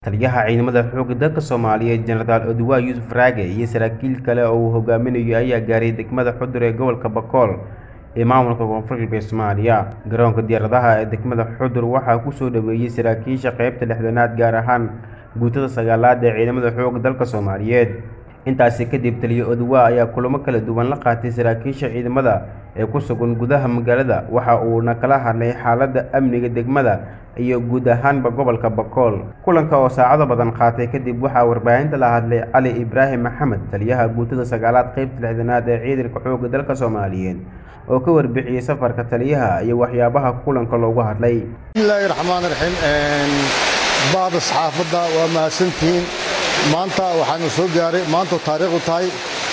Taliyaha Ciidamada Xoogga dalka Soomaaliyeed Jenaraal Oduwa Yuusuf Raage iyo saraakiil kale oo uu hogaaminayo ayaa gaaray degmada Xudur ee gobolka Bakool ee maamulka Koonfur Galbeed Soomaaliya. Garoonka diyaaradaha ee degmada Xudur waxaa ku soo dhaweeyay saraakiisha qaybta lixdanaad gaar ahaan guutada sagaalaad ee Ciidamada Xoogga dalka Soomaaliyeed. Intaasi kadib Taliya Oduwa ayaa kulamo kala duwan la qaatay saraakiisha ciidamada ee ku sugan gudaha magaalada waxa uuna kala hadlay xaaladda amniga degmada iyo guud ahaanba gobolka Bakool. Kulanka oo saacado badan qaatay kadib waxaa warbaahinta la hadlay Cali Ibraahim Maxamed taliyaha guutada sagaalaad qaybta lixdanaad ee Ciidanka Xoogga dalka Soomaaliyeed oo ka warbixiyay safarka taliyaha iyo waxyaabaha kulanka looga hadlay. bismillaahi raxmaani raxiim baada saxaafadda waa mahadsantihiin maanta waxaanu soo gaaray maanta taariikhdu tahay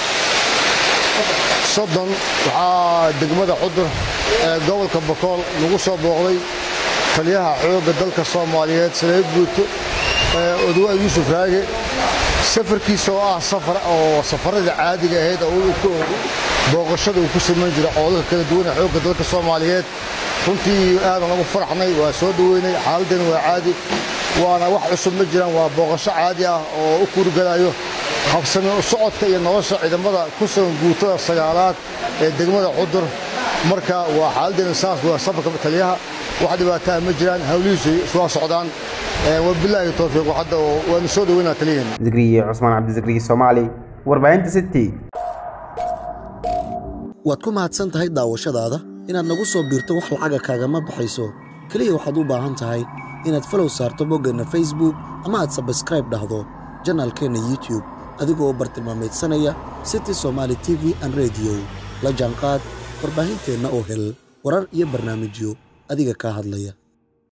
soddon waxaa degmada xudur ee gobolka bakool lagu soo booqday taliyaha xoogga dalka soomaaliyeed sareer guuto oduwa yuusuf raage safarkiisa oo ah safar oo safaradii caadiga ahayd oo booqashada uu ku samayn jiray coolalka kala duwan ee xoogga dalka soomaaliyeed runtii aadan ugu faraxnay waa soo dhoweynay xaaladdeena waa caadi waana wax cusub ma jiraan waa booqasho caadi ah oo u kuurgalayo habsami u socodka iyo nolosha ciidamada ku sugan guutada sagaalaad ee degmada xudur marka waa xaaladdeena saas waa safarka taliyaha wax dhibaataa ma jiraan hawlihiisu waa socdaan wabilaahi towfiiq hadda waanu soo dhoweynaa taliyaheena Zikriye Cusmaan Cabdi Zikriye Soomaali warbaahinta City. waad ku mahadsan tahay daawashadaada inaad nagu soo biirto wax lacaga kaagama baxayso keliya waxaad u baahan tahay inaad falow saarto boggeenna facebook ama aad sabskraib dhahdo janaalkeenna youtube adigoo bartilmaameedsanaya city somaali t v an rediyo la jaanqaad warbaahinteenna oo hel warar iyo barnaamijyo adiga kaa hadlaya